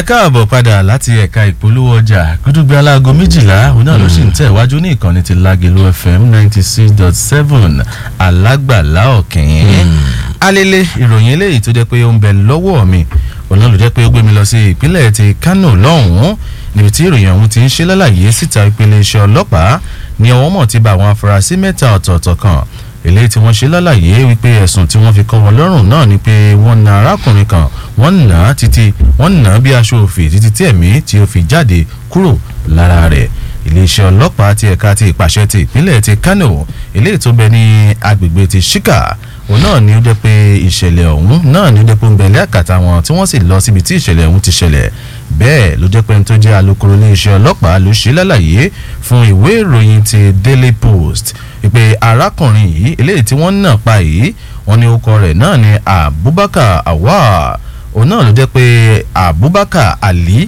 ẹ káàbọ̀ padà láti ẹ̀ka ìpolówó ọjà gúdúgbẹ́ aláago méjìlá òun náà ló sì ń tẹ̀ wájú ní ìkànnì ti Lágelú FM ninety six dot seven alágbàlá ọ̀kìn. alele ìròyìn eléyìí tó jẹ́ pé ó ń bẹ lọ́wọ́ mi òun náà ló jẹ́ pé ó gbé mi lọ sí ìpínlẹ̀ ti Kánò lọ́hùn-ún níbi tí ìròyìn ọ̀hún ti ń ṣe lálàyé síta ìpele iṣẹ́ ọlọ́pàá ní ọwọ́ mọ̀ ti bá àwọn afurasí mẹ́ta ọ̀tọ̀ọ̀tọ̀ kan eléyìí tí wọ́n ṣe lálàyé wípé ẹ̀sùn tí wọ́n fi kọ́ wọn lọ́rùn náà ni pé wọ́n na arákùnrin kan wọ́n nà á títí wọ́n nà á bí aṣọ òfì títí tí ẹ̀mí tí ó fi jáde kúrò lára rẹ̀ iléeṣẹ́ ọlọ́pàá ti ẹ̀ka ti ìpàṣẹ ti ìpínlẹ̀ ti Kano eléyìí tó bẹ ní agbègbè ti Shika òun náà ni ó jẹ́ pé ìṣẹ̀lẹ̀ ọ̀hún náà ni ó jẹ́ pé ń bẹ lẹ́àkàtà wọn tí wọ́n sì lọ síbi tí ìṣẹ̀lẹ̀ ọ̀hún ti ṣẹlẹ̀ bẹ́ẹ̀ ló jẹ́ pé ń tó jẹ́ alukoro iléeṣẹ́ ọlọ́pàá ló ṣe lálàyé fún ìwé ìròyìn ti Daily Post ìpè arákùnrin yìí eléyìí tí wọ́n nà pa yìí wọ́n ní orúkọ rẹ̀ náà ni Abubakar Awal òun náà ló jẹ́ pé Abubakar Ali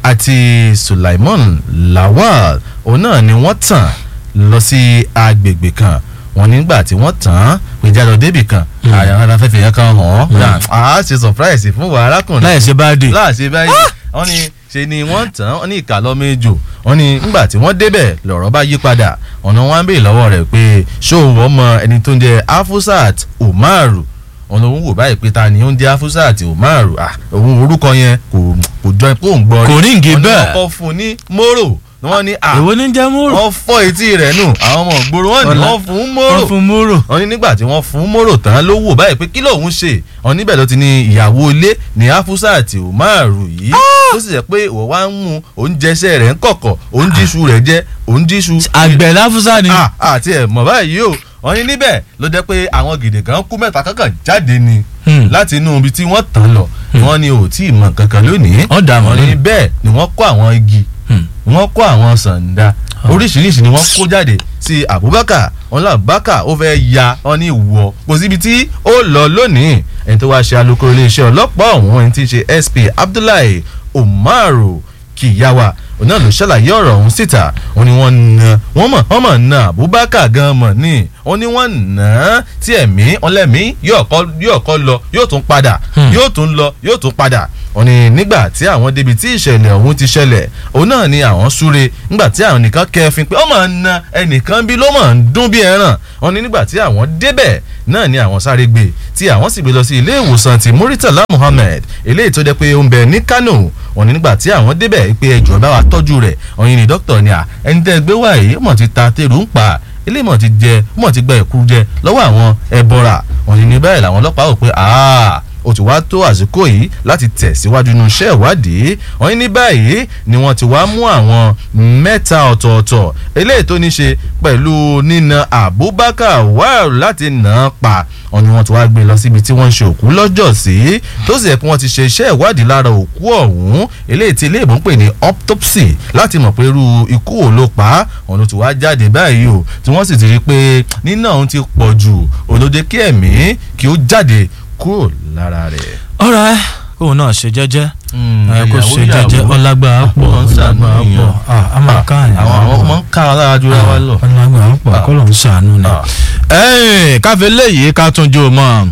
àti Sulaiman Lawal òun náà ni wọ́n tàn lọ sí agbègbè kan wọ́n nígbà tí wọ́n tàn án péjà lọ débì kan àyàrá afẹ́fẹ́ yẹn kan hàn án á ṣe surprise fún wa arákùnrin láì ṣe bá dé. láì ṣe báyìí wọ́n ní ṣe ni wọ́n tàn án wọ́n ní ìkàlọ́ méjò wọ́n ní nígbà tí wọ́n débẹ̀ lọ̀rọ̀ bá yí padà ọ̀nà wọn á béèrè lọ́wọ́ rẹ̀ pé ṣó wọ́n mọ ẹni tó ń jẹ́ Afusat Umaru ọ̀nà òun wò báyìí pé ta ni ó ń jẹ́ Afusat Umaru òun orúkọ yẹn kò kò jọ pé òun gbọ́ Kò rí ǹgì bẹ́ẹ̀. wọ́n ní wọ́n kọ́ fún un ní mórò wọ́n ní à èwo ní jẹ́ múrò. wọ́n fọ́ etí rẹ̀ nù àwọn ọmọ ìgboro wọ́n ní Ọ̀la. wọ́n fún un mórò wọ́n fún múrò. wọ́n ní nígbà tí wọ́n fún mórò tán ló wò báyìí pé kí lòun ṣe wọ́n níbẹ̀ ló ti ní ìyàwó ilé ní Afusat Umaru yìí tó sì jẹ́ pé òun wá ń mú òun jẹsẹ̀ rẹ̀ ń kọ̀kọ̀ òun jíṣu rẹ̀ jẹ́ òun jíṣu. àgbẹ̀ láfúsá ni. Ah, àti ẹ̀ mọ̀ báyìí o wọ́n ní níbẹ̀ ló jẹ́ pé àwọn gèdè kan kú mẹ́ta kankan jáde ni Hmm. láti inú ibi tí wọ́n tàn lọ wọ́n ní ò tí ì mọ̀ kankan lónìí Wọ́n dà mọ́ wọ́n ní lónìí. bẹ́ẹ̀ ni wọ́n kó àwọn igi Hmm. wọ́n kó àwọn sàǹdà oríṣiríṣi ni wọ́n kó jáde sí Abubakar wọn lọ Abubakar ó fẹ́ ya wọn ní ìwọ kò síbi tí ó lọ lónìí ẹni tó wá ṣe alukoro iléeṣẹ́ ọlọ́pàá ọ̀hún ẹni tí ń ṣe SP Abdullahi Umaru Kiyawa òun náà ló ṣàlàyé ọ̀rọ̀ ọ̀hún síta wọ́n ní wọ́n na wọ́n mọ̀ wọ́n mọ̀ na Abubakar gan mọ̀ ní wọ́n ní wọ́n nà á tí ẹ̀mí ọlẹ́mí yóò kọ́ yóò kọ́ lọ yóò tún padà yóò tún lọ yóò tún padà wọ́n ní nígbà tí àwọn débi tí ìṣẹ̀lẹ̀ ọ̀hún ti ṣẹlẹ̀ òun náà ni àwọn súre nígbà tí àwọn nìkan kẹfin pé ó máa ń na ẹnìkan bí ló máa ń dún bí ẹran wọ́n ní nígbà tí àwọn débẹ̀ náà ni àwọn sáré gbé tí àwọn sì gbé lọ sí ilé ìwòsàn ti Muritala Muhammed eléyìí tó jẹ́ pé ó ń bẹ ní Kano wọ́n ní nígbà tí àwọn débẹ̀ pé ẹjọ́ bá wa tọ́jú rẹ̀ ọ̀yin ni dókítà ni à ẹni tẹ́ gbé wá yìí mọ̀ ti ta tèrú ń pa ilé mọ̀ ti jẹ mọ̀ ti gba ẹ̀kú jẹ lọ́wọ́ àwọn ẹbọra wọ́n ní ní báyìí làwọn ọlọ́pàá rò pé aaa ó ti wá tó àsìkò yìí láti tẹ̀síwájú nínú iṣẹ́ ìwádìí wọ́n ní ní báyìí ni wọ́n ti wá mú àwọn mẹ́ta ọ̀tọ̀ọ̀tọ̀ eléyìí tó ní ṣe pẹ̀lú nína Abubakar wáàrù láti nà án pa wọ́n ní wọ́n ti wá gbé lọ síbi tí wọ́n ń ṣe òkú lọ́jọ́ sí tó sì yẹ kí wọ́n ti ṣe iṣẹ́ ìwádìí lára òkú ọ̀hún eléyìí tí ilé ìbò ń pè ní autopsy láti mọ̀ pé irú ikú wo ló pa á wọ́n ló ti wá jáde báyìí o tí wọ́n sì ti rí i pé nínà òun ti pọ̀ jù òdòdó kí ẹ̀mí kí ó jáde kúrò lára rẹ̀. ọ̀rọ̀ ẹ kóun náà ṣe jẹ́jẹ́ ẹ kó ìyàwó ṣe jẹ́jẹ́ ìyàwó. ọlágbára pọ̀ Àwọn ń ṣàánú ọlágbára pọ̀ èèyàn. Ah, a máa ká àyàn àwọn àwọn ọmọ ń ká ara lára jura wa lọ. ọlágbára pọ̀ Ah. kọ́ ló ń ṣàánú ni. Ah. ẹ̀ẹ́n káfí léyìí ká tún jó mọ́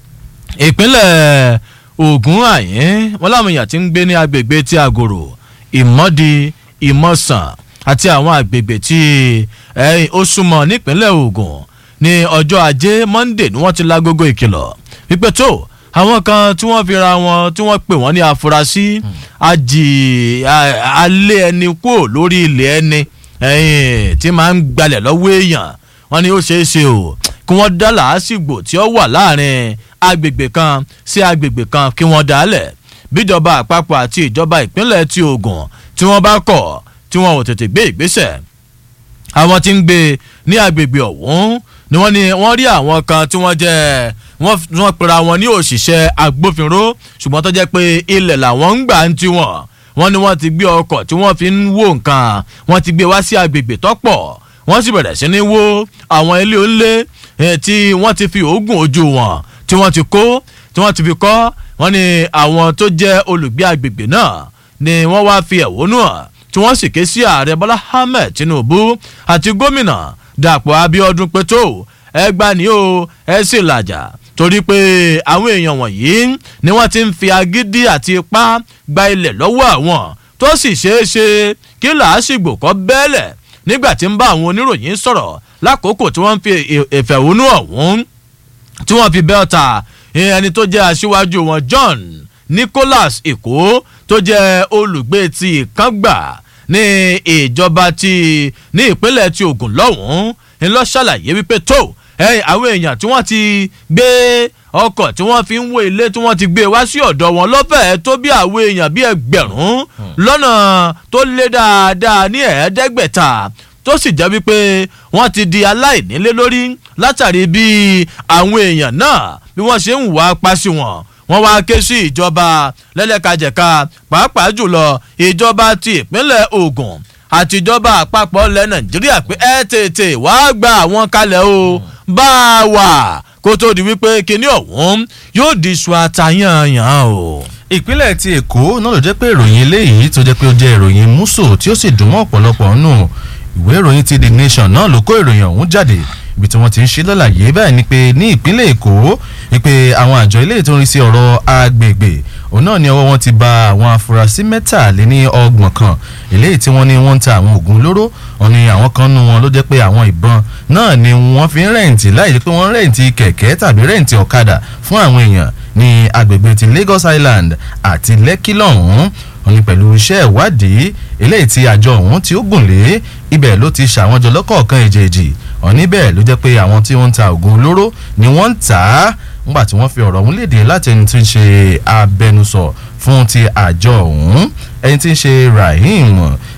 ìpínlẹ̀ Ògùn àyín wọn láwọn èèyàn ti ń gbé ní agbègbè tí Àgòrò Ìmọ̀dí Ìmọ̀sàn àti àwọn agbègbè tí ẹ̀ẹ́n ó súnmọ́ nípínlẹ̀ Ògùn ní ọjọ́ ajé Monday ni wọ́n ti lágogo ìkìlọ̀ wípé tó àwọn kan tí wọ́n fi ra wọn tí wọ́n pè wọ́n ní afurasí ajì a- alẹ́ ẹni kúrò lórí ilẹ̀ ẹni ẹ̀yìn tí máa ń gbalẹ̀ lọ́wọ́ èèyàn wọ́n ní ó ṣeé ṣe o kí wọ́n dá làásìgbò tí ó wà láàrin agbègbè kan sí agbègbè kan kí wọ́n dálẹ̀ bíjọba àpapọ̀ àti ìjọba ìpínlẹ̀ ti Ògùn tí wọ́n bá kọ̀ tí wọ́n ò tètè gbé ìgbésẹ̀ àwọn tí ń gbé ní agbègbè ọ̀hún ni wọ́n ní wọ́n rí àwọn kan tí wọ́n jẹ́ wọ́n wọ́n pera wọn ní òṣìṣẹ́ agbófinró ṣùgbọ́n tó jẹ́ pé ilẹ̀ làwọn ń gbà ń tiwọn wọ́n ní wọ́n ti gbé ọkọ̀ tí wọ́n fi ń wó nǹkan wọ́n ti gbé wá sí agbègbè tọ́pọ̀ wọ́n sì bẹ̀rẹ̀ sí ní wó àwọn ilé onílé eh, tí wọ́n ti fi òógùn ojú wọn tí wọ́n ti kó tí wọ́n ti fi kọ́ wọ́n ní àwọn tó jẹ́ olùgbé agbègbè náà ni wọ́n wá fi ẹ̀hónú hàn tí wọ́n sì ké sí ààrẹ bọ́lá ahmed tinubu àti gómìnà dàpọ̀ abíọ́dún pé tó ẹ gbà ní o ẹ sì làjà torí pé àwọn èèyàn wọ̀nyí ni wọ́n ti ń fi agídí àti ipá gba ilẹ̀ lọ́wọ́ àwọn tó sì ṣeé ṣe kí làásìgbò kọ́ bẹ́ẹ̀lẹ̀ nígbà tí ń bá àwọn oníròyìn sọ̀rọ̀ lákòókò tí wọ́n ń fi ìfẹ̀hónú ọ̀hún tí wọ́n fi bẹ́ẹ̀ ta ẹni tó jẹ́ aṣíwájú wọn John Nicholas Èkó tó jẹ́ olùgbé ti ìkángbà ní ìjọba ti ní ìpínlẹ̀ ti Ògùn lọ́hùn-ún ńlọ ṣàlàyé wípé tó àwọn èèyàn tí wọ́n ti gbé ọkọ̀ tí wọ́n fi ń wó ilé tí wọ́n ti gbé wá sí ọ̀dọ̀ wọn lọ́fẹ̀ẹ́ tó bí àwọn èèyàn bíi ẹgbẹ̀rún lọ́nà tó lé dáadáa ní ẹ̀ẹ́dẹ́gbẹ̀ta tó sì jẹ́ wípé wọ́n ti di aláìnílé lórí látàrí bí àwọn èèyàn náà bí wọ́n ṣe ń wá pa sí wọn wọ́n wá ké sí ìjọba lẹ́lẹ́kajẹ̀ka pàápàá jùlọ ìjọba ti ìpínlẹ̀ Ògùn àtijọba àpapọ̀ ilẹ̀ Nàìjíríà pé ẹ tètè wá gba àwọn kalẹ̀ o bá a wà kó tó di wípé kinní ọ̀hún yóò di iṣu àtàyànyàn o. ìpínlẹ̀ ti Èkó náà ló jẹ́ pé ìròyìn eléyìí tó jẹ́ pé ó jẹ́ ìròyìn múso tí ó sì dùn mọ́ ọ̀pọ̀lọpọ̀ nù ìwé ìròyìn ti The Nation náà ló kó ìròyìn ọ̀hún jáde ibi tí wọ́n ti ń ṣe lọ́làyé bẹ́ẹ̀ ni pé ní ìpínlẹ̀ Èkó wípé àwọn àjọ ilé tó ń rí sí ọ̀rọ̀ agbègbè òun náà ni ọwọ́ wọn ti ba àwọn afurasí mẹ́tàléní ọgbọ̀n kan eléyìí tí wọ́n ní wọ́n ń ta àwọn oògùn olóró wọn ni àwọn kan nu wọn ló jẹ́ pé àwọn ìbọn náà ni wọ́n fi ń rẹ̀ǹtì láì jẹ́ pé wọ́n rẹ̀ǹtì kẹ̀kẹ́ tàbí rẹ̀ǹtì ọ̀kadà fún àwọn èèyàn ní agbègbè ti Lagos Island àti Lekki lọ́hùn-ún wọn ni pẹ̀lú iṣẹ́ ìwádìí eléyìí tí àjọ ọ̀hún tí ó gùn lé ibẹ̀ ló ti ṣàwọn jọ lọ́kọ̀ọ̀kan èjèèjì wọn níbẹ̀ ló jẹ́ pé àwọn tí wọ́n ń ta oògùn olóró ni wọ́n ń tà á nígbà tí wọ́n fi ọ̀rọ̀ ọ̀hún léde láti ẹni tí ń ṣe abẹnusọ fún ti àjọ ọ̀hún ẹni tí ń ṣe Rahim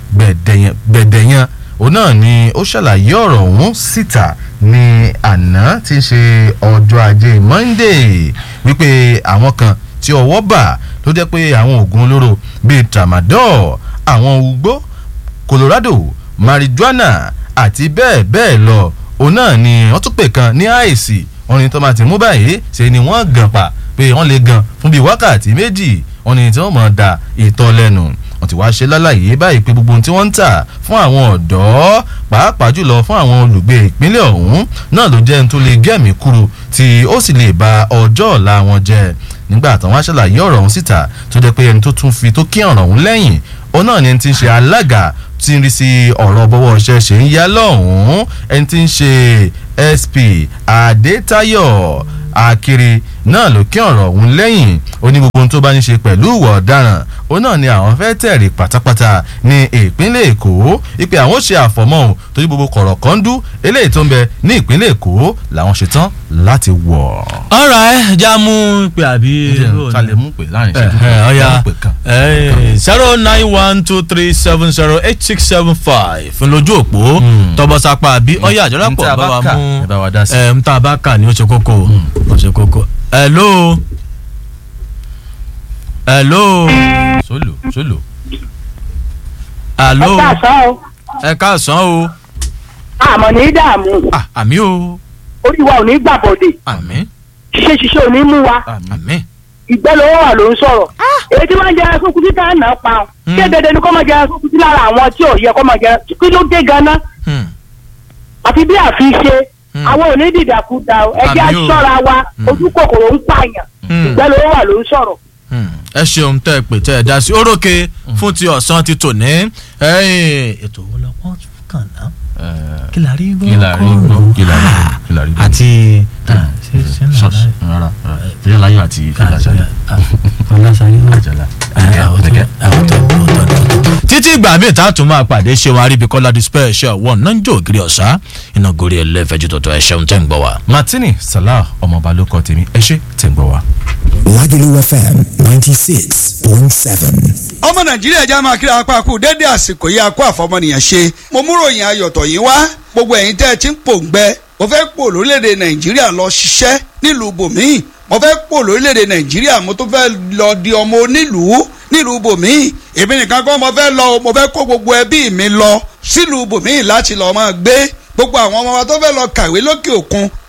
Gbẹ̀dẹ̀yàn òun náà ni ó ṣàlàyé ọ̀rọ̀ ọ̀hún síta ní àná tí ń ṣe ọjọ́ ajé Monday wípé àwọn kan tí ọwọ́ bà ló jẹ́ pé àwọn oògùn olóró bíi tramadol àwọn ugbó Colorado marijuana àti bẹ́ẹ̀ bẹ́ẹ̀ lọ òun náà ni wọ́n tún pè kan ní àìsí wọ́n ní tó máa ti mú báyìí ṣe ni wọ́n gàn pa pé wọ́n lè gan fún bíi wákàtí méjì wọ́n ní tí wọ́n mọ̀ da ìtọ́ lẹ́nu wọ́n ti wá ṣe lálàyé báyìí pé gbogbo ohun tí wọ́n ń tà fún àwọn ọ̀dọ́ pàápàá jùlọ fún àwọn olùgbé ìpínlẹ̀ ọ̀hún náà ló jẹ́ ohun tó lè gẹ̀mí kúrú tí ó sì lè ba ọjọ́ ọ̀la wọn jẹ́ nígbà táwọn aṣàlàyé ọ̀rọ̀ ọ̀hún síta tó jẹ́ pé ẹni tó tún fi tó kí ọ̀rọ̀ ọ̀hún lẹ́yìn òun náà ni ẹni tí ń ṣe alága tí ń rí sí ọ̀rọ̀ bọ́wọ́ ọṣẹ́ ṣe ń yá lọ́hùn-ún ẹni tí ń ṣe SP Adétayọ̀ Akiri náà ló kí ọ̀rọ̀ ọ̀hún lẹ́yìn ó ní gbogbo ohun tó bá ní ṣe pẹ̀lú ìwà ọ̀daràn ó náà ni àwọn fẹ́ tẹ̀rí pátápátá ní ìpínlẹ̀ Èkó ìpè àwọn ṣe àfọ̀mọ́ ò torí gbogbo kọ̀rọ̀ kan dú eléyìí tó ń bẹ ní ìpínlẹ̀ Èkó làwọn ṣetán láti wọ̀. ọ̀rọ̀ ẹ̀ já mú pé àbí. ta lè mú pé láàrin ẹ ìṣẹ́jú ẹ ọ̀ya mú pé kan. zero nine one two three seven zero eight six seven five lójú òpó tọbọsápá àbí ọ̀ya àjọyọ̀pọ̀ Ntá bá wa bá kà, mú ẹ bá wa dá sí. ẹ̀ ń tá a bá kà ní ó ṣe kókó ó ṣe kókó. hello hello sólò sólò. hello ẹ káàsán o ẹ káàsán o àmọ́ ní dààmú Ah, àmì o orí wa ò ní gbàbọ̀dè àmì ṣíṣe ṣiṣẹ́ ò ní mú wa àmì ìgbẹ́ lówó wà ló ń sọ̀rọ̀ èyí tí wọ́n ń jẹ ẹran kúkú tá à ń nà pa ọ́ ṣé dandan ni kó máa jẹ ẹran kúkú lára àwọn tí ò yẹ kó máa jẹ kí ló dé ganan Hmm. àfi bí àfi ṣe Hmm. àwọn ò ní dìdàkudà o ẹ jẹ́ Àmì o. aṣọ́ra wa Hmm. ojú kòkòrò ń pààyàn Hmm. ìgbẹ́ lówó wà ló ń sọ̀rọ̀ Hmm. ẹ ṣeun tẹ ẹ pè tẹ ẹ dá sí orókè fún ti ọ̀sán ti tò ní ẹ̀yìn ètò owó lọ́pọ̀ kàn ná kí la rí gbọ́ kí la rí gbọ́ kí la rí gbọ́ kí la rí gbọ́. àti ṣọ́ọ̀ṣì rárá ìfẹ́ láyọ̀ àti ìfẹ́ làṣàlẹ̀ àjàlá títí ìgbà míì tá a tún máa pàdé ṣé wọn aríbikọ́lá di special one náà ń jó ògiri ọ̀sá iná gorí ẹlẹ́fẹ̀ẹ́jú tọ̀tọ̀ ẹ̀ ṣeun tẹ́ ń gbọ́ wa. Martini Salah ọmọọba ló kọ tèmi ẹ ṣé tẹ̀ ń gbọ́ wa. Lagelu FM 96.7. ọmọ nàìjíríà já máa kíra apá kú dédé àsìkò yìí akó àfọmọnìyàn ṣe mo mú ròyìn ayọ̀tọ̀ yìí wá gbogbo ẹ̀yin tẹ́ ẹ ti ń pòǹgbẹ mo fẹ́ pò lórílẹ̀‐èdè nàìjíríà lọ ṣiṣẹ́ nílùú bòmíì mo fẹ́ pò lórílẹ̀‐èdè nàìjíríà mo tún fẹ́ lọ di ọmọ onílùú nílùú bòmíì èmi nìkan kọ́ mo fẹ́ lọ o, mo fẹ́ kó gbogbo ẹbí mi lọ sílùú bòmíì láti lọ máa gbé gbogbo àwọn ọmọ wa tó fẹ́ lọ kàwé lókè òkun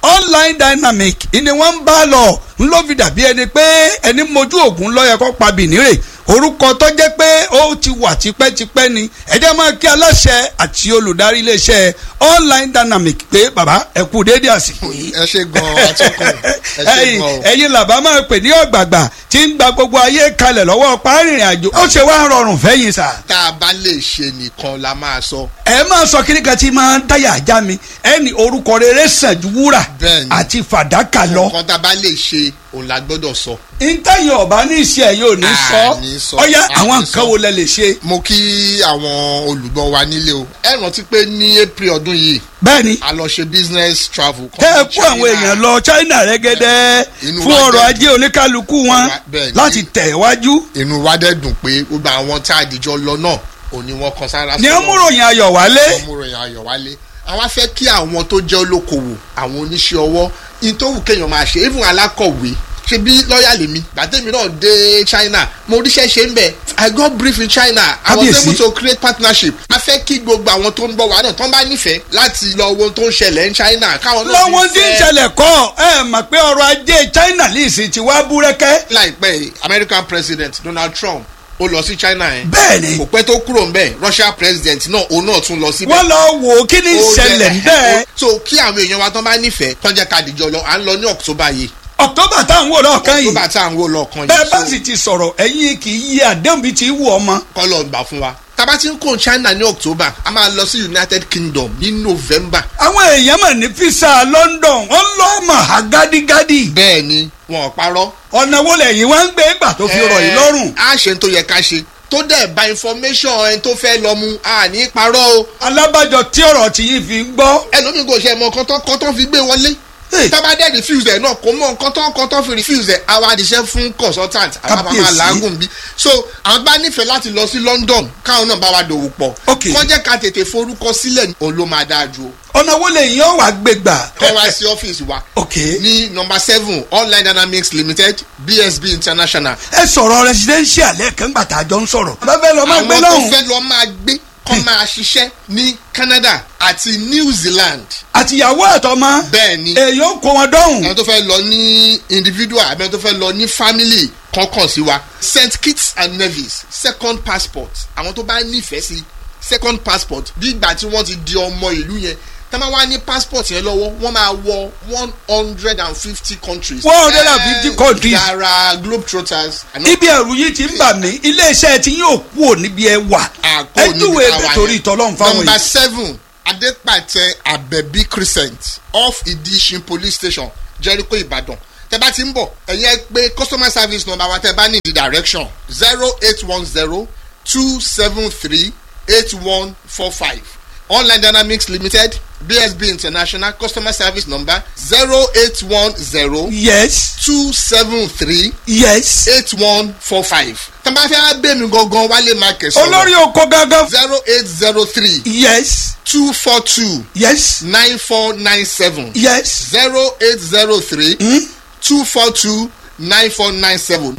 online dynamic ni wọ́n ń bá lọ ń ló fi dàbí ẹni pé ẹni mojú ògùn lọ́yẹ kó pa bìnírè orúkọ tó jẹ́ pé ó ti wà tipẹ́tipẹ́ ni ẹ̀jẹ̀ máa kí aláṣẹ àti olùdarí iléeṣẹ́ online dynamic pé bàbá ẹ kú déédé àsìkò yìí. ẹ ṣe gan atọ́kùn ẹ ṣe ẹ̀yin gan o. ẹ̀yin làbá máa pè ní ọ̀gbàgbà tí ń gba gbogbo ayé kalẹ̀ lọ́wọ́ párìnrìn àjò ó ṣe wá rọrùn fẹ́yìn sà. tá a bá lè ṣe nìkan la máa sọ. ẹ máa sọ kíní kan tí máa ń dáyà já mi ẹni orúkọ rere sàn ju wúrà Bẹ́ẹ̀ni. àti fàdákà lọ. nǹkan tá a bá lè ṣe òun la gbọ́dọ̀ sọ. ntẹ́yìn ọ̀bá ní iṣẹ́ yóò ní À, ní sọ sọ, ọ̀yá à, àwọn ní nǹkan sọ. wo lẹ lè ṣe. mo kí àwọn olùgbọ́ wa nílé o. ẹ rántí pé ní april ọdún yìí bẹ́ẹ̀ni a lọ ṣe business travel. tẹ́ ẹ kó àwọn èèyàn lọ China rẹ́gẹ́dẹ́ Inú fún wa ọrọ̀ dẹ̀ ajé oníkálukú wọn Bẹ́ẹ̀ni. láti tẹ̀ wájú. inú wa dẹ̀ dùn pé gbogbo àwọn tá a dìjọ lọ náà òní wọn kan sára ní ọmúròyìn ayọ̀ wálé. ọmúròyìn ayọ̀ wálé àwọn afẹ́ kí àwọn tó jẹ́ olókoòwò àwọn oníṣẹ́ ọwọ́ in tó wù kéèyàn máa ṣe even alákọ̀wé ṣe bí lọ́ọ̀yà lèmi gbàtẹ́mi náà dé China mo ríṣẹ́ ṣe ń bẹ̀ I got brief in China I was Kábíyèsí. able to create partnership a fẹ́ kí gbogbo àwọn tó ń bọ̀ wá náà tán bá nífẹ̀ẹ́ láti lọ wo ohun tó ń ṣẹlẹ̀ ní China káwọn náà lọ́wọ́n tí ń nífẹ̀ẹ́. ṣẹlẹ̀ kọ́ ẹ mọ̀ pé ọrọ̀ ajé China lìsì ti wá búrẹ́kẹ́. láìpẹ́ yìí, American President Donald Trump ó lọ sí China yẹn bẹ́ẹ̀ni kò pẹ́ tó kúrò ń bẹ̀ Russia President náà òun náà tún lọ síbẹ̀ wọ́n lọ wò ó kí ni ó ìṣẹ̀lẹ̀ jẹ́- bẹ́ẹ̀. so kí àwọn èèyàn wa tán bá nífẹ̀ẹ́ tán jẹ́ ká dìjọ lọ à ń lọ ní October yìí October táwọn wò lọ́ọ̀kan yìí October tá à ń wò lọ́ọ̀kan bẹ́ẹ̀ bá yìí sì ti sọ̀rọ̀ ẹ̀yin kì í yí àdéhùn bíi ti wù ọmọ. kọ́ lọ gbà fún wa tábà tí ń kó China ní October a máa lọ sí United Kingdom ní November àwọn èèyàn mà ní fisa London wọ́n lọ́ mọ̀ ha gádígádí. bẹ́ẹ̀ ni wọn ò parọ́ ọ̀nà wo lẹ́yìn wá ń gbé gbà tó fi rọ̀ yìí lọ́rùn. a ṣe ń tó yẹ ká ṣe tó dẹ̀ bá information ẹni tó fẹ́ lọ mu a ní parọ́ o alábàjọ tí ọ̀rọ̀ tí yìí fi ń gbọ́. ẹlòmíì kò ṣe mọ kọ́tọ́ kọ́tọ́ fi gbé wọlé Hey. tábà dẹ̀ refuse ẹ̀ náà kò mọ kọ́tọ́ kọ́tọ́ fi refuse ẹ̀ àwa àdìsẹ́ fún consultant àwa bá máa Kábíyèsí. làágùn bí so àwọn bá nífẹ̀ẹ́ láti lọ sí London káwọn náà bá wa dòwò pọ̀ Ok. kọ́ jẹ́ ká tètè forúkọ sílẹ̀ òun ló máa dáa ju o ọ̀nà wo lẹ́yìn ọ̀ wá gbé gbà. kọ́ wá sí ọ́fíìsì wa ok ní nọmba seven online dynamics limited BSB international ẹ sọ̀rọ̀ residential lẹ́ẹ̀kan gbà tá a jọ ń sọ̀rọ̀. bàbá fẹ́ lọ máa gbé àwọn tó lọ́hùn. fẹ́ lọ máa gbé kọ́ máa ṣiṣẹ́ ní Canada àti New Zealand àtìyàwó àtọmọ. bẹ́ẹ̀ ni èyí ó kó wọn dọ́hùn. àwọn tó fẹ́ lọ ní individual àbí àwọn tó fẹ́ lọ ní family kọ̀ọ̀kan sí wa St Kitts and Nevis second passport àwọn tó bá nífẹ̀ẹ́ sí second passport bí ìgbà tí wọ́n ti di ọmọ ìlú yẹn tá máa wá ní passport yẹn lọ́wọ́ wọ́n máa wọ one hundred and fifty countries. 150 countries. yàrá globetrotters. àná ibi ẹ̀rù yìí ti ń bà mí iléeṣẹ́ tí yóò kú ò níbi ẹ wà. àkó ẹ níbi júwe táwa ẹ torí yẹn. ìtọ́lọ́run fáwọn number yìí. seven adepatẹ abẹbí crescent off idishin police station jericho ibadan tẹ bá ti ń bọ̀ ẹ̀yin ẹ pé customer service number wa tẹ bá ní the direction zero eight one zero two seven three eight one four five online dynamics limited bsb international customer service number zero eight one zero yes two seven three yes. eight one four five tẹ bá fẹ́ bẹ́ẹ̀ mi gangan wálé market olórí oko gangan. zero eight zero three yes two four two yes nine four nine seven yes. zero eight zero three two four two nine four nine seven.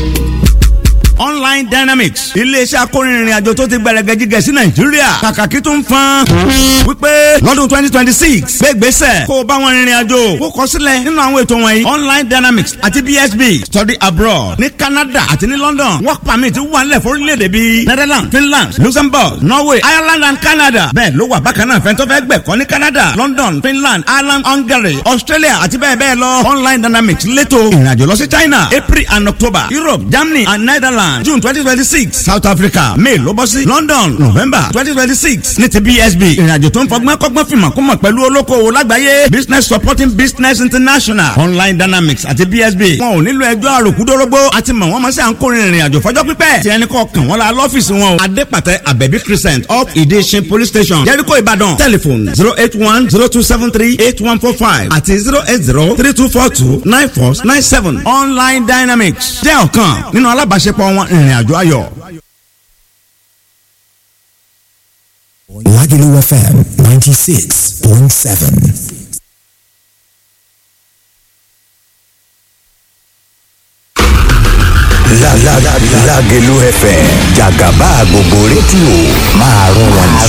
online dynamics iléeṣẹ́ akórinrin àjò tó ti gbẹrẹgẹ jíjẹ sí nàìjíríà kàkàkí tó ń fan wípé lọ́dún twenty twenty six gbégbèsè kó o bá wọn rìnrìn àjò kó kọ sílẹ̀ nínú àwọn ètò wọ̀nyí online dynamics àti bsb study abroad ní canada àti ní london work permit wà nílẹ̀ fórílẹ̀-èdè bíi netherlands finland luxembourg norway ireland and canada bẹ́ẹ̀ ló wà bákan náà fẹ́ntọ́ fẹ́ gbẹ̀kọ́ ní canada london finland ireland hungary australia àti bẹ́ẹ̀ bẹ́ẹ̀ lọ online dynamics létò ìrìnàjò lọ sí china april and october europe germany and netherlands june twenty twenty six south africa may ló bọ́ sí london november twenty twenty six ní ti bsb ìrìnàjò tó ń fọgbọ́n kọ́gbọ́n fìmọ̀ kó mọ̀ pẹ̀lú olókoòwò lágbàáyé business supporting business international online dynamics àti bsb wọn ò nílò ẹjọ́ àròkúdórógbó àti mọ̀ wọ́n mọ̀ sí à ń kórè ìrìnàjò fọjọ́ pípẹ́ tí ẹnì kọ̀ọ̀kan wọn la lọ́fíìsì wọn o adépàtẹ abẹ́bí crescent up ìdíṣin police station jericho ìbàdàn telephone zero eight one zero two seven three eight one four five àti zero eight zero three two four two nine four nine seven online dynamics jẹ́ ọ̀kan nínú alábàáṣepọ̀ wọn ìrìnàjò ayọ̀. Lagelu FM 96.7. Lágẹ̀lú FM jàgàbá gbogbo rédíò máa rún wọn jù. 96.7.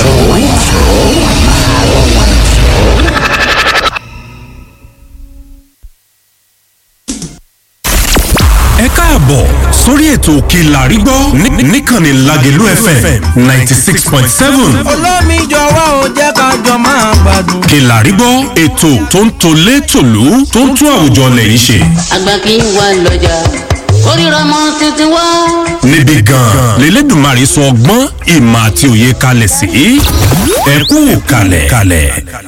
káàbọ̀ sórí ètò òkè làrígbọ́ ní- níkànnì lágẹ̀lú fm ninety six point seven olómi jọ̀wọ́ ò jẹ́ ká jọ máa gbádùn. òkè làrígbọ́ ètò tó ń tolé tòlú tó ń tún àwùjọ lẹ́yìn ṣe àgbà kì í wà lọ́jà kórìíra mọ́ títí wá. níbi gan-an lélẹ́dùnmarè sọ ọgbọ́n ìmọ̀ àti òye kalẹ̀ sí ẹ kú kalẹ̀ kalẹ̀.